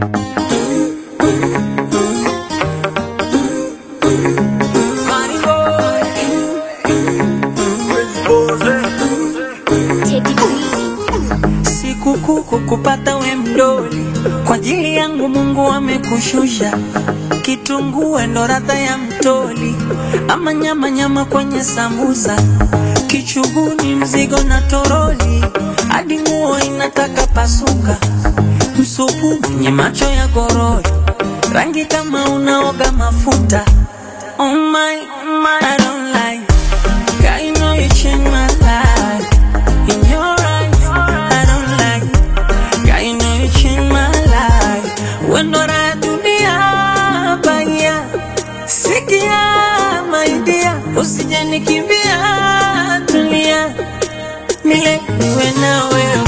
Sikukuu kukupata we mdoli, kwa ajili yangu Mungu amekushusha. Kitunguu ndo radha ya mtoli, ama nyama nyama kwenye sambusa, kichuguni mzigo na toroli, hadi nguo inataka pasuka, msupu mwenye macho ya gorori, rangi kama unaoga mafuta. Oh my, oh my, I don't like God, you know you changed my life. In your eyes, I don't like God, you know you changed my life. When I dunia baya, sikia my dear, usije nikimbia, tulia, mile niwe na wewe.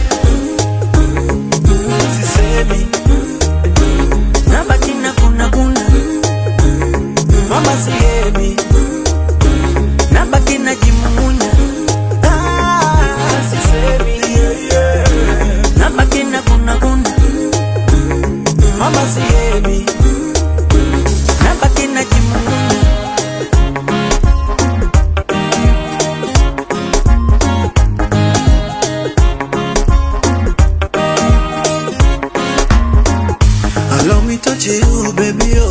Sisemi, nabaki na kuna kuna, mama sihemi, nabaki na jimumunya. Ah, sisemi, nabaki na kuna kuna, mama sihemi, nabaki na jimumunya. Allow me touch you, baby, oh.